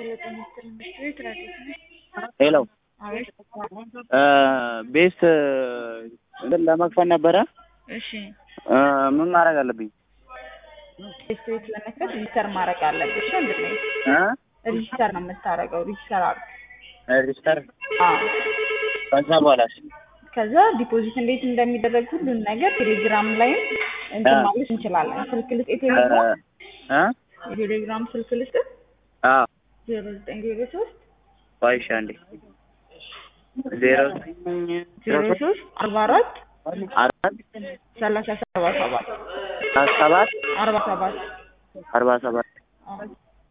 ስለጠነጥል ቤት ረዴት ነህ? ሄሎ አቤት። ቤስት እንትን ለመክፈት ነበረ። እሺ እ ምን ማድረግ አለብኝ? ቤት ቤት ለመክፈት ሪጅስተር ማድረግ አለብሽ ወንድሜ። እ ሪጅስተር ነው የምታደርገው። ሪጅስተር አድርግ። ሬጅስተር አዎ። ከዛ በኋላስ ከዛ ዲፖዚት እንዴት እንደሚደረግ ሁሉን ነገር ቴሌግራም ላይም እንትን አ- ማለት እንችላለን። ስልክ ልስጥ፣ እ የቴሌግራም እ የቴሌግራም ስልክ ልስጥ አዎ ዜሮ ዘጠኝ ዜሮ ሶስት ቆይ እሺ አንዴ ዜሮ ዜሮ ሶስት አርባ አራት አራት ሰላሳ ሰባ ሰባት ሰባት አርባ ሰባት አርባ ሰባት አዎ።